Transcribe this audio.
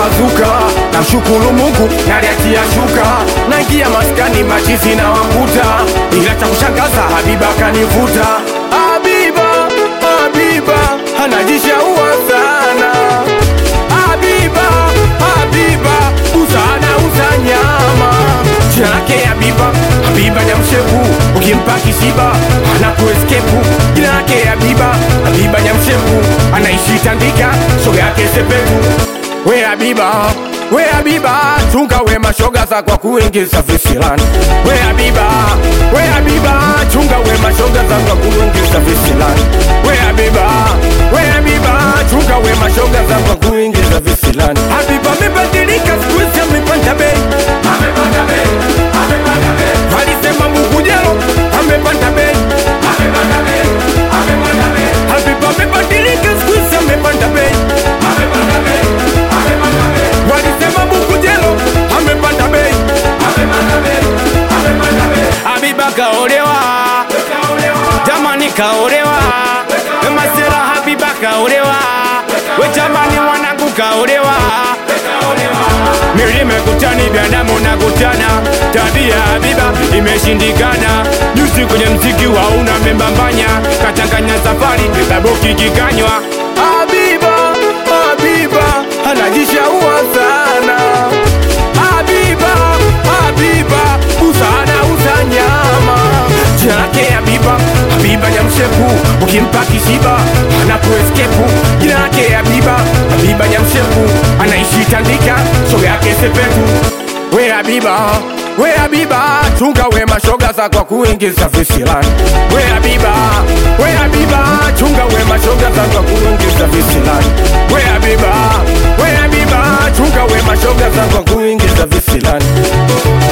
pambazuka namshukuru mungu naliachia shuka naingia maskani machizi na wakuta ila cha kushangaza habiba kanivuta habiba habiba anajishaua sana habiba habiba usana uza nyama jina lake habiba habiba nyamshepu ukimpa kishiba anakueskepu jina lake habiba habiba nyamshepu anaishi tandika shoga yake sepetu we habiba we habiba chunga we mashoga za kwa kuingiza visilani we habiba we habiba chunga we mashoga za kwa kuingiza visilani we habiba we habiba chunga we mashoga za kwa kuingiza visilani habiba amebadilika siku hizi amepanda bei amepanda bei amepanda bei alisema Mungu jelo amepanda bei amepanda bei amepanda bei habiba amebadilika siku hizi amepanda bei amepanda bei amepanda bei walisema Mungu jelo amepanda bei amepanda bei amepanda bei Habiba kaolewa, jamani kaolewa, masera Habiba kaolewa, we jamani wanangu kaolewa. Milima kutani, binadamu na kutana, tabia Habiba imeshindikana. Juzi kwenye mziki wa una membambanya, kachanganya safari, baboki kikanywa Habiba, Habiba anajishaua sana. Habiba, Habiba usana uza nyama. Jina lake Habiba, Habiba nyamshepu, ukimpa kishiba anakueskepu. Jina lake Habiba, Habiba nyamshepu, anaishi tandika, shoga yake sepetu. We Habiba, we Habiba, chunga we mashoga za kwa kuingiza visilani. We Habiba, we Habiba, chunga we mashoga za kwa kuingiza visilani. We Habiba, we Habiba, chunga we mashoga za kwa kuingiza visilani.